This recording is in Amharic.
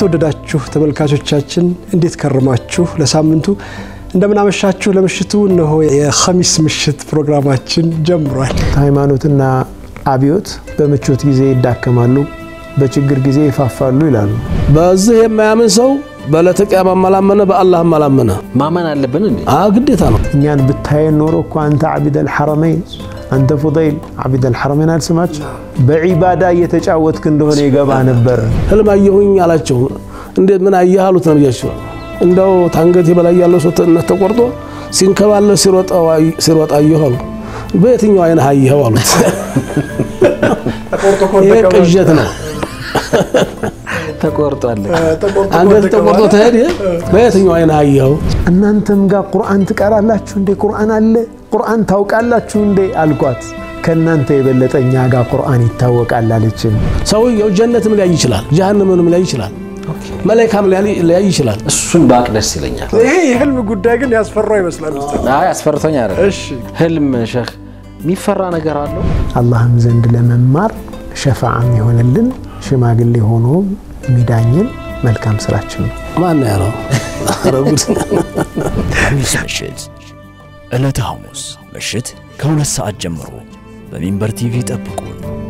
የተወደዳችሁ ተመልካቾቻችን እንዴት ከረማችሁ? ለሳምንቱ እንደምናመሻችሁ። ለምሽቱ እነሆ የኸሚስ ምሽት ፕሮግራማችን ጀምሯል። ሃይማኖትና አብዮት በምቾት ጊዜ ይዳከማሉ፣ በችግር ጊዜ ይፋፋሉ ይላሉ። በዚህ የማያምን ሰው በዕለተ ቂያማ አላመነ፣ በአላህም አላመነ። ማመን አለብን እንዴ? አ ግዴታ ነው። እኛን ብታየን ኖሮ እኮ አንተ ዓቢደል ሐረመይን አንተ ፉደይል ዓቢደል ሐረመይን አልስማችሁ በዒባዳ እየተጫወትክ እንደሆነ ይገባ ነበር። ህልም አየሁኝ አላቸው። እንዴት ምን አየህ አሉት ነብያቸው። እንደው ታንገቴ በላይ ያለው ሰውነት ተቆርጦ ሲንከባለል ሲሮጥ አየሁ አሉ። በየትኛው አይነህ አየኸው አሉት። ይሄ ቅዠት ነው። ተቆርጧል። አንገት ተቆርጦ ተሄድ በየትኛው አይነህ አየኸው? እናንተም ጋር ቁርአን ትቀራላችሁ እንዴ? ቁርአን አለ? ቁርአን ታውቃላችሁ እንዴ አልኳት። ከእናንተ የበለጠ እኛ ጋር ቁርአን ይታወቃል አለችን። ሰውየው ጀነትም ሊያይ ይችላል፣ ጀሃነምንም ሊያይ ይችላል፣ መላኢካም ሊያይ ይችላል። እሱን ባቅ ደስ ይለኛል። ይሄ የህልም ጉዳይ ግን ያስፈራው ይመስላል። ኡስታዝ። አይ አስፈርቶኝ አይደለም። እሺ ህልም ሸህ የሚፈራ ነገር አለው። አላህም ዘንድ ለመማር ሸፋዓም የሆነልን ሽማግሌ ሆኖ የሚዳኝን መልካም ስራችን ነው። ማን ያለው? ኧረ ጉድ! ሐሙስ ምሽት ዕለተ ሐሙስ ምሽት ከሁለት ሰዓት ጀምሮ በሚንበር ቲቪ ጠብቁን።